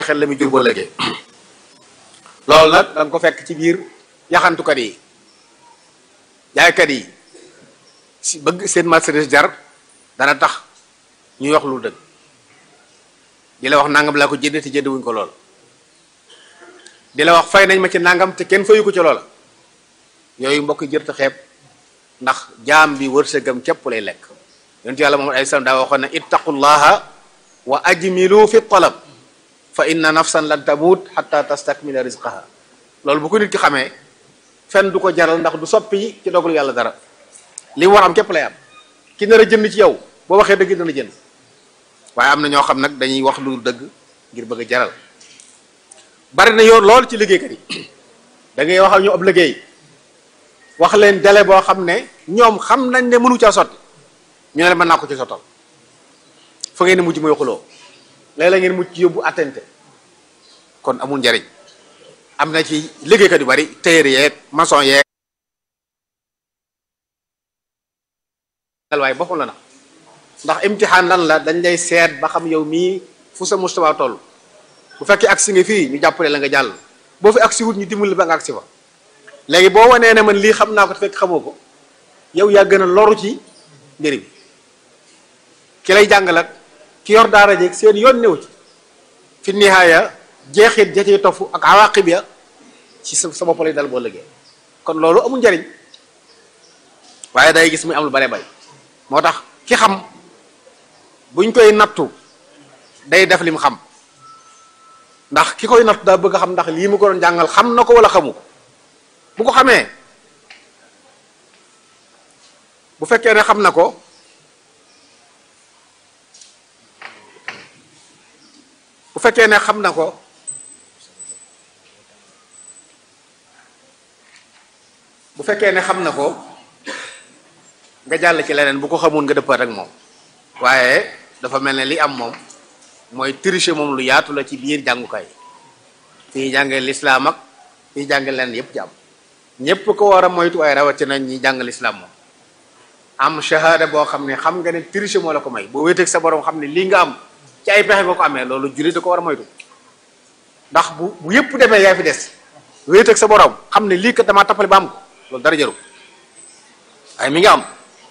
xel la muy jur boo lëgee loolu nag da nga ko fekk ci biir yaxantukat yi jaaykat yi si bëgg seen marchandise jar dana tax ñuy wax lu dëgg di la wax nangam laa ko jënd te jënd wuñ ko lool di la wax fay nañ ma ci nangam te kenn fayu ko ci loola yooyu mbokk jër te xeeb ndax jaam bi wërsëgam képp lay lekk yonent yàlla Muhammad alayhi salaam daa waxoon ne ittaqullaha wa ajmilu fi talab fa inna nafsan lan tamut xatta tastakmila rizqaha loolu bu ko nit ki xamee fenn du ko jaral ndax du soppi ci dogalu yàlla dara li mu war am képp lay am ki nar a jënd ci yow boo waxee dëgg dana jënd waaye am na ñoo xam nag dañuy wax lu dëgg ngir bëgg a jaral bari na yoon lool ci liggéeykat yi da ngay wax ak ñu ab liggéey wax leen délai boo xam ne ñoom xam nañ ne mënu caa sotti ñu ne la mën naa ko ci sottal fa ngeen di mujj mooy xuloo léeg-léeg ngeen mujj yóbbu attente kon amul njariñ am na ci liggéeykat yu bari tailleur yeeg maçon yeeg waaye boppam la na ndax imtixaan lan la dañ lay seet ba xam yow mii fu sa mustawa toll bu fekkee agsi nga fii ñu jàppale la nga jàll boo fi agsi wut ñu dimbali ba nga agsi fa léegi boo wanee ne man lii xam naa ko te fekk xamoo ko yow yaa gën a loru ci mbir bi ki lay jàngalat ki yor daara jeeg seen yoon néew ci fi nihaaya jeexit ja cay tofu ak awaqib ya ci sa sa bopp lay dal boo liggéey kon loolu amul njariñ waaye day gis muy am lu bare bay moo tax ki xam buñ koy nattu day def lim xam ndax ki koy nattu daa bëgg a xam ndax lii mu ko doon jàngal xam na ko wala xamu ko bu ko xamee bu fekkee ne xam na ko bu fekkee ne xam na ko bu fekkee ne xam na ko nga jàll ci leneen bu ko xamul nga dëppaat ak moom waaye dafa mel ne li am moom mooy tricher moom lu yaatu la ci biir jàngukaay fii jàngee lislaam ak fii jàngee leneen yépp jàmm ñépp ko war a moytu waaye rawatina ñi jàng lislaam moom am shahada boo xam ne xam nga ne tricher moo la ko may boo wéeteeg sa borom xam ne lii nga am ci ay pexe nga ko amee loolu jullit da ko war a moytu ndax bu bu yépp demee yaa fi des wéeteeg sa borom xam ne lii kat damaa tappale ba am ko loolu dara jaru waaye mi ngi am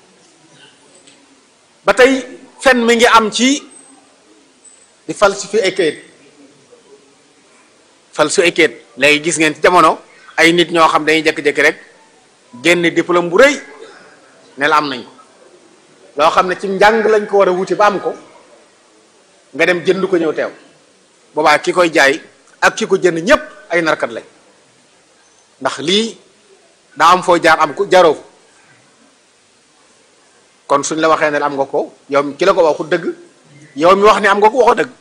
ba tey fen mi ngi am ci di falsifier ay kayit falsifier ay kayit léegi gis ngeen ci jamono ay nit ñoo xam dañuy jékki-jékki rek génn diplôme bu rëy ne la am nañ ko loo xam ne ci njàng lañ ko war a wuti ba am ko nga dem jënd ko ñëw teew boobaa ki koy jaay ak ki ko jënd ñépp ay narkat lañ ndax lii daa am foo jaar am ko jaroo ko kon suñ la waxee ne am nga ko yow ki la ko waxu dëgg yow mi wax ni am nga ko waxoo dëgg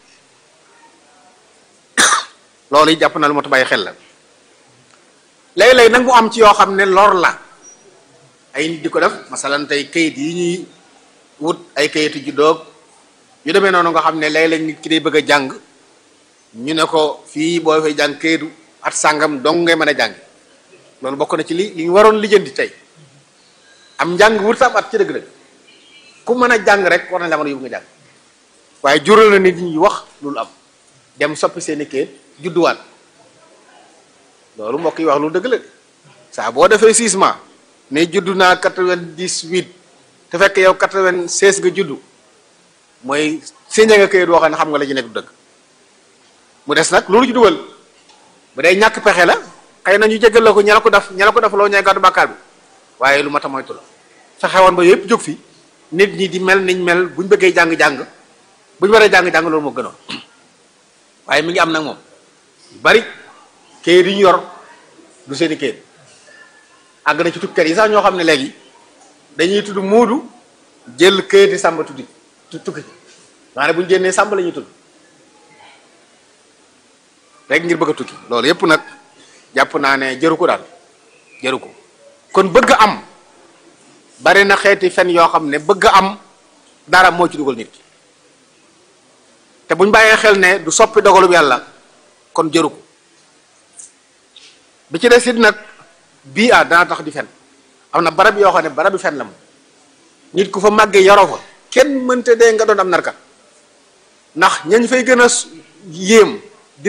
loolu yi jàpp na lu ma ta bàyyi xel la léeg-léeg nag mu am ci yoo xam ne lor la ay nit di ko def masalan tey kayit yi ñuy wut ay kayitu juddoog yu demee noonu nga xam ne léeg-léeg nit ki day bëgg a jàng ñu ne ko fii boo fay jàng kayitu at sàngam dong ngay mën a jàng loolu bokk na ci li li ñu waroon lijjanti tey am njàng wut sa at ci dëgg-dëgg ku mën a jàng rek war nañ la mën a yóbbu nga jàng waaye jural na nit ñi wax loolu am dem soppi seeni kayit judduwaat loolu mbokk yi wax lu dëgg la saa boo defee six mois ne juddu naa quatre-vingt-dix-huit te fekk yow quatre-vingt-seize nga juddu mooy séña nga kayit woo xam ne xam nga la ci nekk du dëgg mu des nag loolu ci dugal bu dee ñàkk pexe la xëy na ñu jégal la ko ña la ko def ña la ko def loo ñee gàddu bàkkaar bi waaye lu mat a moytu la fexe woon ba yëpp jóg fi nit ñi di mel niñ mel buñ bëggee jàng-jàng buñ waree jàng-jàng loolu moo gënoon waaye mi ngi am nag moom bari kayit yi ñu yor du seeni kayit àgg na ci tukkat yi sax ñoo xam ne léegi dañuy tudd muudu jël kayit yi sàmba tuddi tukki maanaam bu ñu génnee sàmba la ñuy tudd rek ngir bëgg a tukki loolu yépp nag jàpp naa ne jëru ko daal jëru ko kon bëgg am bari na xeeti fen yoo xam ne bëgg am dara moo ci dugal nit ki te buñ bàyyee xel ne du soppi dogalub yàlla kon jëru ko bi ci des it nag bii ah dana tax di fen am na barab yoo xam ne barab bi fen la moom nit ku fa màggee yaroo fa kenn mënte dee nga doon am narkat ndax ñañ fay gën a yéem